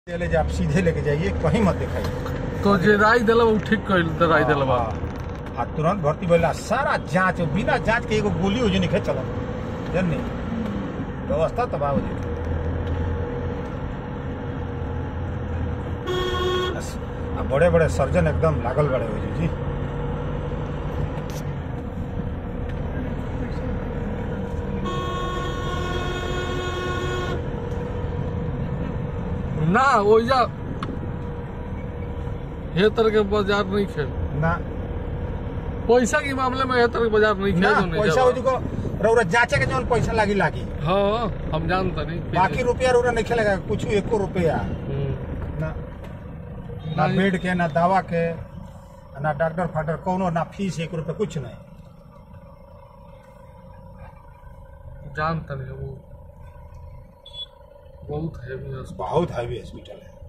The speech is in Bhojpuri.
ले जा आप सीधे लेके जाइए कहीं मत दिखाइए तो जे राय दिला वो ठीक कइल त राय दिला बा आ तुरंत भर्ती भइला सारा जांच बिना जांच के एगो गोली हो निखे चलत जन्ने व्यवस्था तबाह हो जाए बस, आ बड़े बड़े सर्जन एकदम लागल बड़े हो जी ना ओइजा हे तरह के बाजार नहीं खे ना पैसा के मामले में हे तरह के बाजार नहीं खे ना तो नहीं पैसा हो जाबा। जुको रौरा जांचे के जौन पैसा लागी लागी हाँ हम जानता नहीं बाकी रुपया रौरा नहीं खेलेगा कुछ एको रुपया हम्म। ना ना नहीं। बेड के ना दवा के ना डॉक्टर फाक्टर कोनो ना फीस एक रुपया कुछ नहीं जानता नहीं वो बहुत हैवी हॉस्पिटल बहुत हैवी हॉस्पिटल है